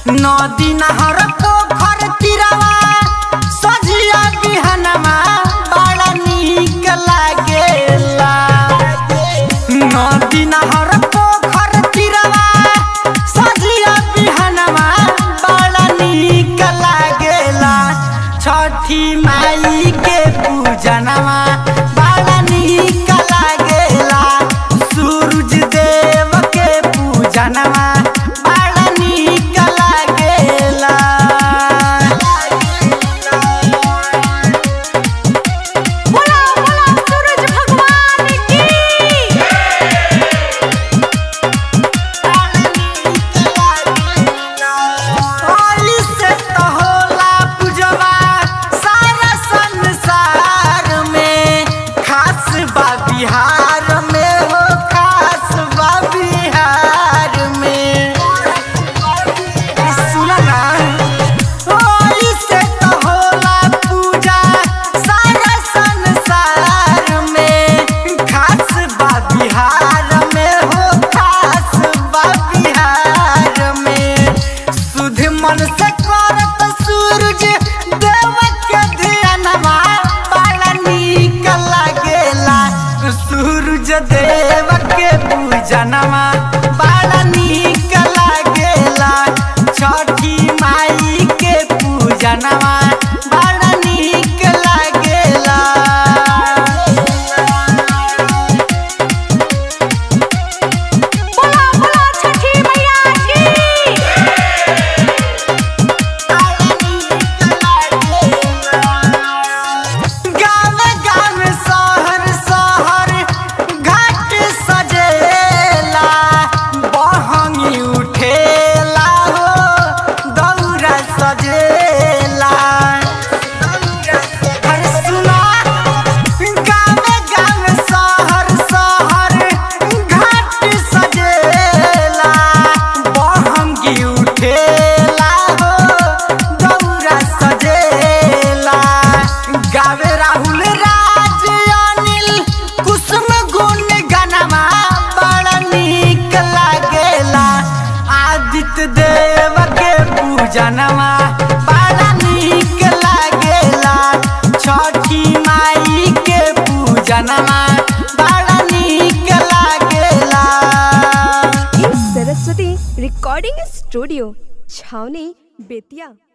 नदी नहर पोखर तिरवा सजिया बिहनमा बड़ा नीक लागेला नदी नहर पोखर तिरवा सजिया बिहनमा बड़ा नीक लागेला छठी माई के पूजनमा बड़ा नीक लागेला सूरज देव के पूजनमा बड़ा नीक लागेला बोला बोला सूरज भगवान की आई से तो होला पूजवा सारा संसार में खास बा बिहार में हो खास बा बिहार में सुना ना आई से तो होला पूजा सारा संसार में खास बा बिहार में हो खास बा बिहार में सुध मन से करत सूरज देव के ध्यानमा बड़ा नीक लागेला सूरज देव के पूजनमा बड़ा नीक लागेला छठी माई के पूजनमा बड़ा नीक लागेला बोला बोला छठी मैया की गाँव गाँव शहर शहर घाट सजेला बहंगी उठेला हो दौरा सजेला अरे सुना गाँव गाँव शहर शहर घाट सजेला बहंगी उठेला हो दौरा सजेला गावे राहुल राज अनिल कुसुम गुण गनमा बड़ा नीक लागेला आदित्य देव के पूजनमा बड़ा नीक लागेला छठी माई के पूजनमा बड़ा नीक लागेला सरस्वती रिकॉर्डिंग स्टूडियो छावनी बेतिया